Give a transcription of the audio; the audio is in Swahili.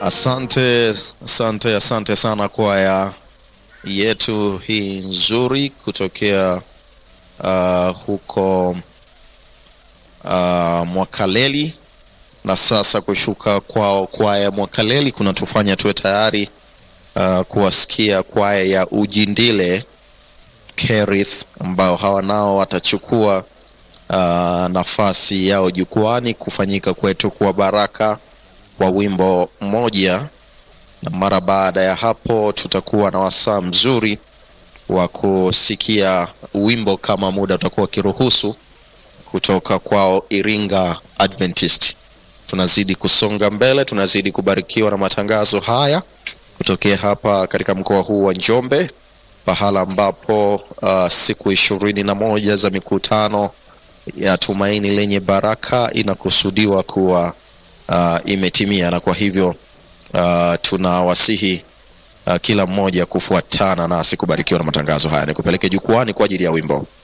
Asante, asante, asante sana kwaya yetu hii nzuri kutokea uh, huko uh, Mwakaleli na sasa kushuka kwao kwaya Mwakaleli kunatufanya tuwe tayari uh, kuwasikia kwaya ya Ujindile Kerith ambao hawa nao watachukua uh, nafasi yao jukwani kufanyika kwetu kwa baraka wa wimbo mmoja, na mara baada ya hapo tutakuwa na wasaa mzuri wa kusikia wimbo kama muda utakuwa ukiruhusu kutoka kwao Iringa Adventist. Tunazidi kusonga mbele, tunazidi kubarikiwa na matangazo haya kutokea hapa katika mkoa huu wa Njombe, pahala ambapo uh, siku ishirini na moja za mikutano ya Tumaini Lenye Baraka inakusudiwa kuwa uh, imetimia, na kwa hivyo uh, tunawasihi uh, kila mmoja kufuatana nasi kubarikiwa na matangazo haya. Nikupeleke jukwani kwa ajili ya wimbo.